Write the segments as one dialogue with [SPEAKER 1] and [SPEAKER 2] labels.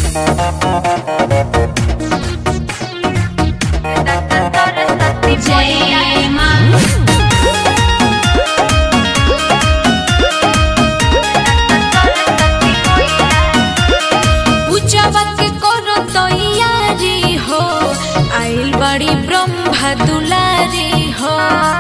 [SPEAKER 1] जय माँ
[SPEAKER 2] पूजावा के करो तैयारी हो आइल बड़ी ब्रह्मा दुलारी हो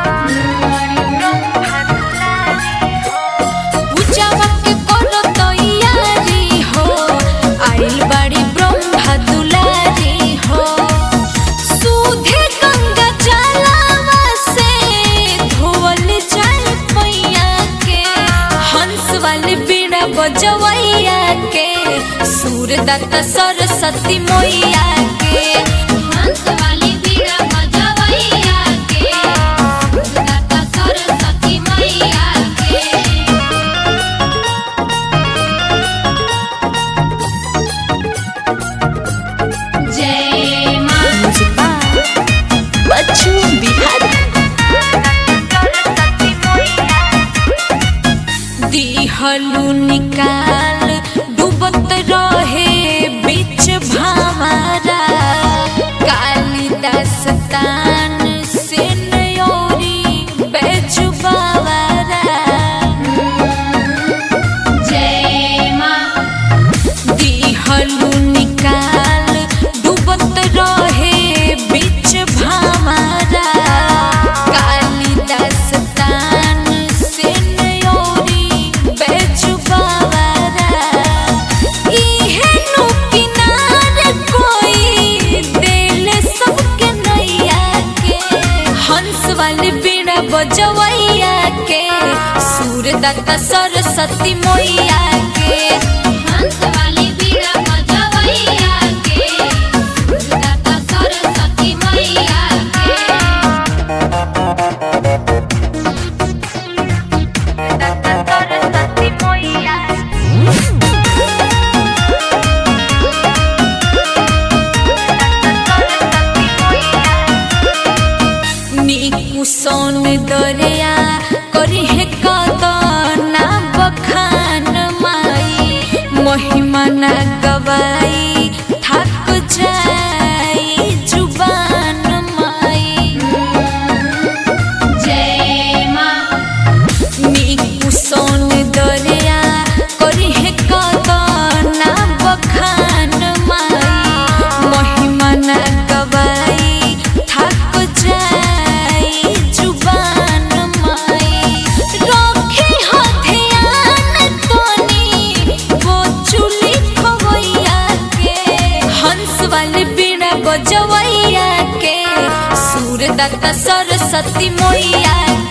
[SPEAKER 2] पूजावा के करो तैयारी हो आइल बड़ी ब्रह्मा दुलारी हो सूधे गंगा जलावा से धोवल जाए पैया के हंस वाले बीड़ा बजवैया के सूरदत्त सरस्वती मैया के
[SPEAKER 1] हंस वाली बीड़ा बजवैया के दाता सरस्वती मैया के जय माँ
[SPEAKER 2] बच्चू बिहार दिहलू निकाल डूबत रहे बीच भामारा कालिदास तान से नयोरी बेजुबावारा
[SPEAKER 1] जय माँ
[SPEAKER 2] दिहलू निकाल डूबत रहे बीच भामारा कालिदास तान से नयोरी बेजुबावारा इहे नु किनार कोई दिल सबके नैया के हंस वाले बीड़ा बजवैया के सूरदत्त सरस्वती मैया के
[SPEAKER 1] हंस वाली बीड़ा बजवैया के दाता सरस्वती मैया के
[SPEAKER 2] नीकु सोन दरिया करी है कदना बखान माई महिमा न गवाई थक जाई जुबान माई
[SPEAKER 1] जय माँ
[SPEAKER 2] नीकु सोन दरिया करी है कदना बखान माई महिमा न गवाई थक जाई जुबान माई रखे हो ध्यान तोनी वो चुली खवैया के हंस वाले बीड़ा बजवैया के सूरदत्त सरस्वती मैया